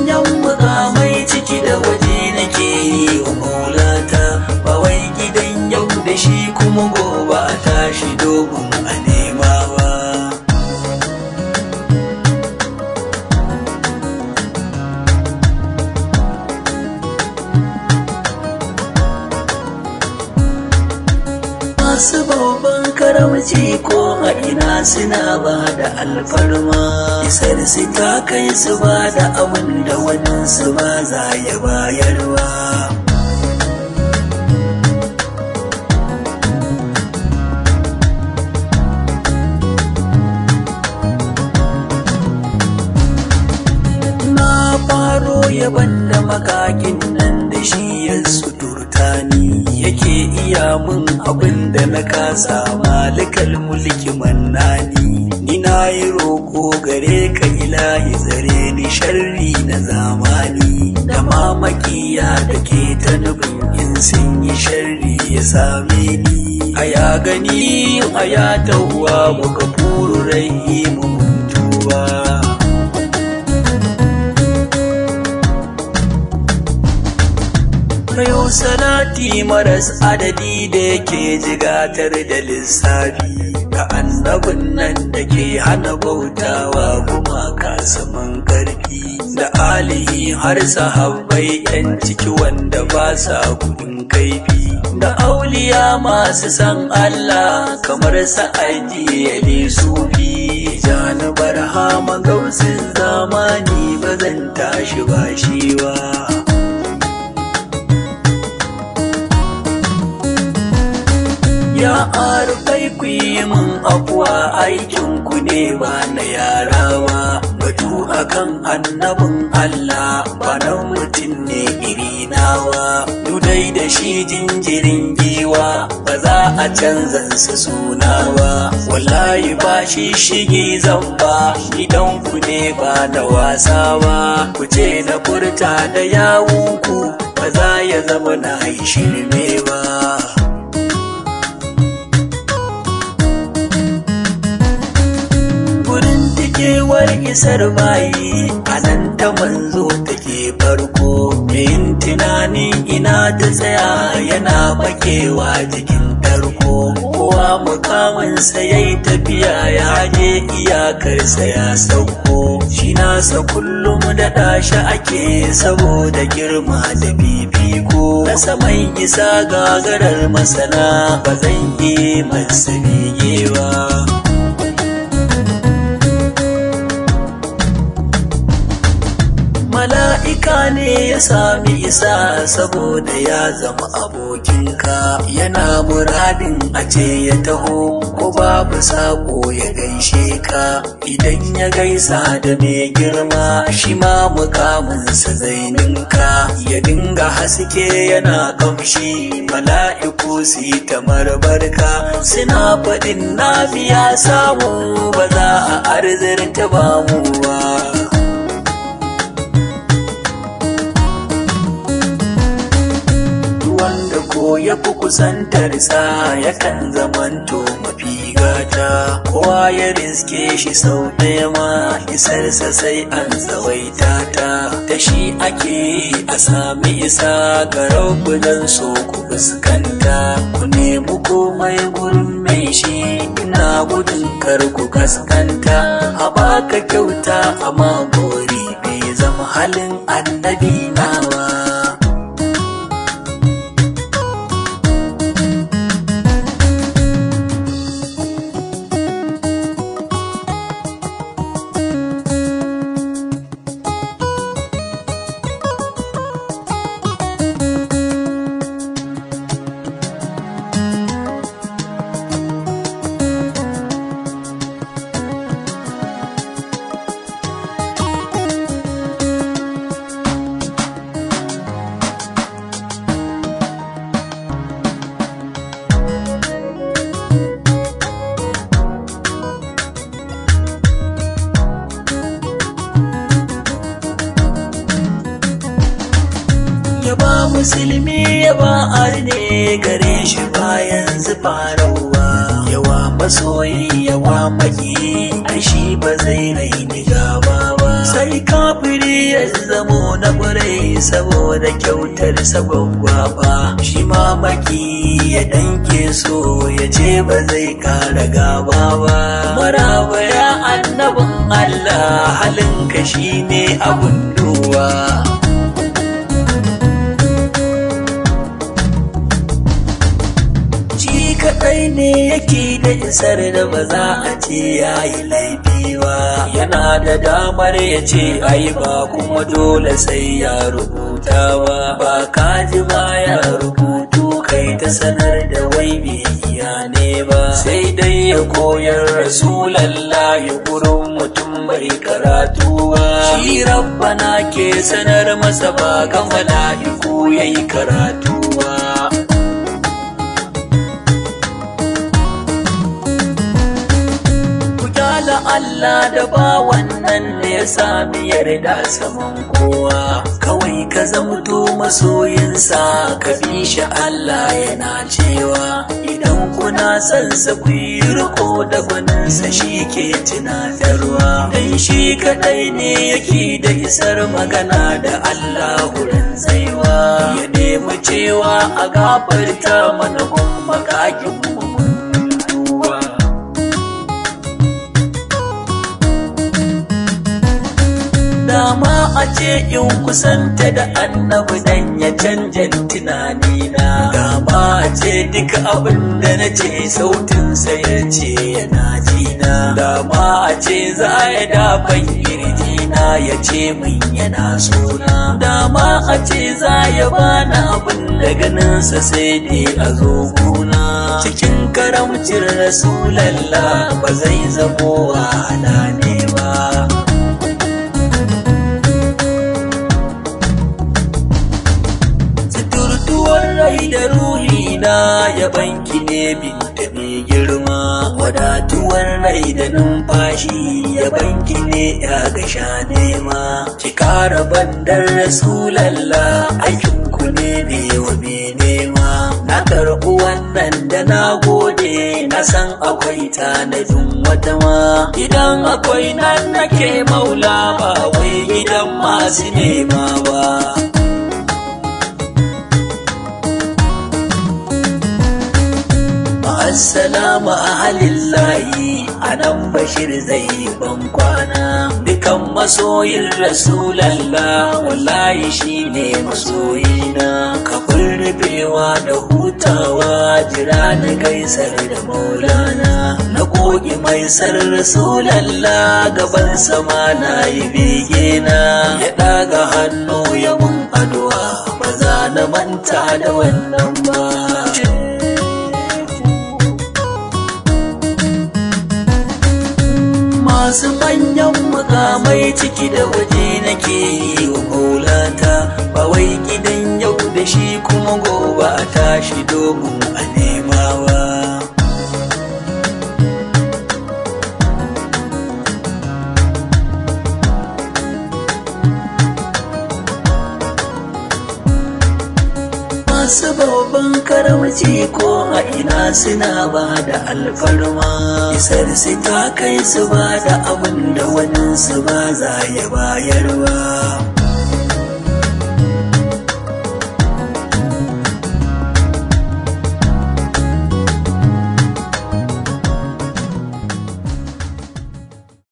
manyan mukamai ciki da waje nake yi wa maulata ba wai gidan yau da shi kuma gobe a tashi domin a nema ba masu babban karamci ko a ina suna ba da alfarma isar su ta kai su ba da abin da wani su ba za ya bayarwa na faro yaban da makakin nan da shi ya suturta ni yake iya mun abin da na kasa malikal mulki mannani ni na yi roko gare ka ilahi zare ni sharri na zamani da mamakiya da ke ta nufin in sun yi sharri ya same ni a ya gani a ya tauwa muka furu rai mu mutuwa Kayo salati maras adadi da yake jigatar da lissafi ga annabin nan da ke hana bautawa gumaka saman karfi da alihi har sahabbai yan ciki wanda ba sa gudun kaifi da auliya masu san Allah kamar sa'aji ya sufi jani barhama gausin zamani ba zan tashi ba shi ba ya arfai ku yi min afuwa aikin ku ne ba na yarawa batu akan annabin Allah ba na mutum ne iri nawa dudai da shi jinjirin giwa ba za a canza su sunawa wallahi ba shi shige zamba idan ku ne ba da wasa ba ku ce na furta da yawunku ba za ya zama na yi shirme ba kewar isar bayi a nan ta manzo take farko yin tunanin ina ta tsaya yana bakewa jikin tarko kowa mukaminsa ya yi tafiya ya je iyakarsa ya sauko shi nasa kullum da ɗashi ake saboda girma da fifiko na saman isa gagarar masana ba zan yi masa bigewa mala'ika ne ya sami isa saboda ya zama abokinka yana muradin a ce ya taho ko babu sako ya gaishe ka idan ya gaisa da mai girma shi ma mukaminsa zai ninka ya dinga haske yana kamshi mala'iku su yi ta marbarka suna faɗin na biya samu ba za a arzirta ba mu ba ko ya fi kusantarsa yakan zamanto mafi gata kowa ya riske shi sau ɗaya ma isarsa sai an tsawaita ta da shi ake a sami isa ga don so ku fuskanta ku nemi komai gurin mai shi ina gudun kar ku kaskanta a baka kyauta amma gori bai zama halin annabi nawa musulmi yawa arne gare shi bayan zufararwa yawa masoyi yawa maki shi ba zai raini gaba ba sai kafiri ya zamo na ƙwarai saboda kyautar sabon gwaba shi mamaki ya danke so ya ce ba zai kara gaba ba maraba ya annabin Allah halinka shine abun duwa kaɗai ne yake da isar da ba za a ce ya yi laifi ba yana da damar ya ce ai ba kuma dole sai ya rubuta ba ba kaji ba ya rubutu kai ta sanar da wai bai iya ne ba sai dai ya koyar rasulallahi gurin mutum bai karatu ba shi rabbana ke sanar masa ba ga mala'iku yayi karatu ba da Allah da ba wannan da ya sami yarda saman kowa kawai ka zamto masoyinsa ka bi shi Allah yana cewa idan kuna son sa ku yi riko da gwaninsa shi ke tunatarwa dan shi kadai ne yake da isar magana da Allah wurin tsaiwa ya nemi cewa a gafarta mana gun makakin mu dama a ce in kusanta da annabi dan ya canja tunani na dama a ce duka abin da na ce sautin sa ya ce yana jina dama a ce za ya dafan kirji na ya ce min yana sona dama a ce za ya bani abin da ganinsa sai dai a zo gona cikin karamcin rasulallah ba zai zamo wahala ne ba rai da ruhi na ya banki ne binta mai girma wadatuwar rai da numfashi ya banki ne ya gasha nema ki kara bandar rasulallah aikin ku ne ne wa me nema na karɓi wannan da na gode na san akwai tanadin wata ma idan akwai nan nake maula ba wai gidan masu nema ba Assalamu ahalillahi a nan bashir zai ban kwana dukan masoyin rasulallah wallahi shine masoyina kafin rufewa da hutawa jira na gaisar da maulana na goge mai sar rasulallah gaban sama na yi begena ya daga hannu ya mun addu'a ba za na manta da wannan ba masu manyan mukamai ciki da waje nake yi wa maulata ba wai gidan yau da shi kuma gobe a tashi domin a nemawa masu babban karamci ko a ina suna ba da alfarma isar su ta kai su ba da abin da wani su ba za ya bayarwa